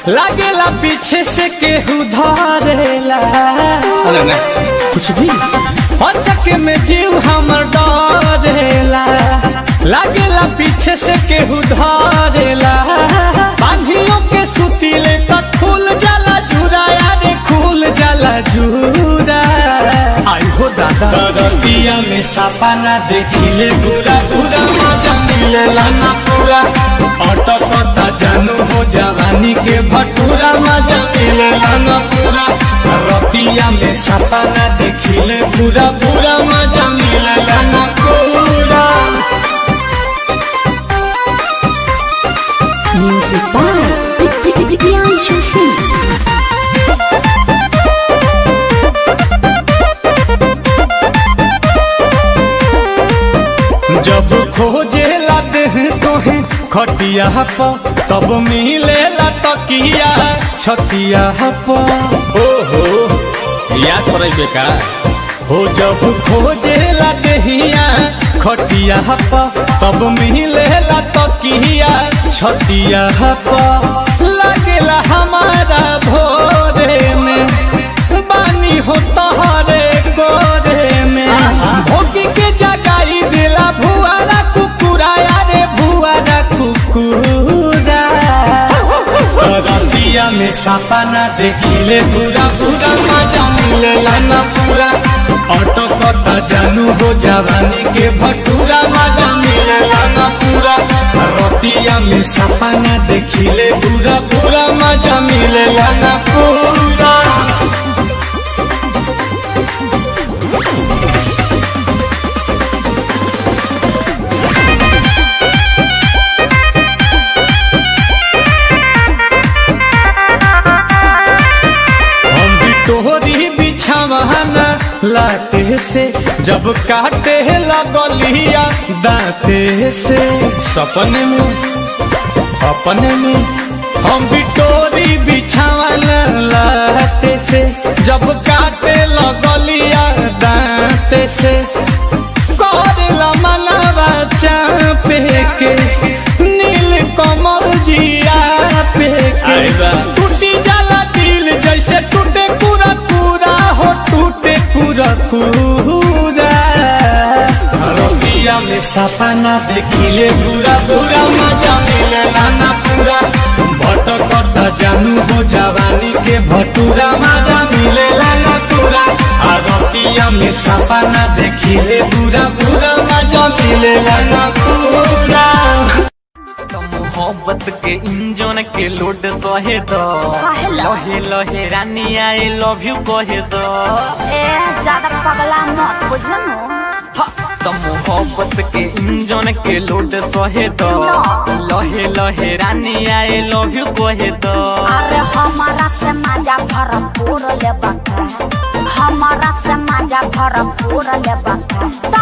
लागेला पीछे से केहू धरेला अरे ना कुछ भी अचक में जीव हमर डरेला लागेला पीछे से केहू धरेला बांधियों के सुतीले तक खुल जाला जुरा यारे खुल जाला जुरा आई हो दादा दरतिया में सपना देखिले पूरा पूरा मजा मिलेला ना पूरा अटकता जानू हो जवानी के भटूरा मजा मिलेला ना पूरा रतिया में सपना देखिले पूरा पूरा मजा मिलेला ना पूरा Music by Priyanshu Singh. जब खोजे लाते हैं तोहे खटिया पर तब मिलेला तकिया छतिया पर ओहो याद पड़े बेका हो जब खोजे लाते हिया खटिया पर तब मिलेला तकिया छतिया पर लगेला हमारा भोरे में बानी हो तहरे गोरे में भोगी के जगाई दिला भुआरा कुकुरा यारे भुआरा कुकुरा रतिया में सपना देखिले पूरा पूरा मजा मिलेला ना पूरा अटकता जानू हो जवानी के भटूरा मजा मिलेला ना पूरा रतिया में सपना देखिले पूरा पूरा मजा मिलेला ना पूरा हम भी तोहरी बिछावाना लाते से जब काटे लगलिया दाते से सपने में अपने में हम भी तोरी बिछावाना लाते से जब काटे लगलिया दाते से करेला मनवा चापे के नील कमल जिया पे के टूटी जाला दिल जैसे टूटे पूरा पूरा हो टूटे पूरा पूरा रतिया में सपना देखिले पूरा पूरा मजा मिलेला ना पूरा भटकता जानू हो जवानी के भटूरा मजा मिलेला ना पूरा आ रतिया में सपना देखिले पूरा पूरा मजा मिलेला ना पूरा मोहब्बत के इंजन के लोड सहे दो काहेला? लहे लहे रानी आई लव यू कहे दो ए ज्यादा पगला मत बुझल नु हा, तो मोहब्बत के इंजन के लोड सहे दो ना। लहे लहे रानी आई लव यू कहे दो अरे हमारा से मजा भरपूर ले बका हमारा से मजा भरपूर ले बका तो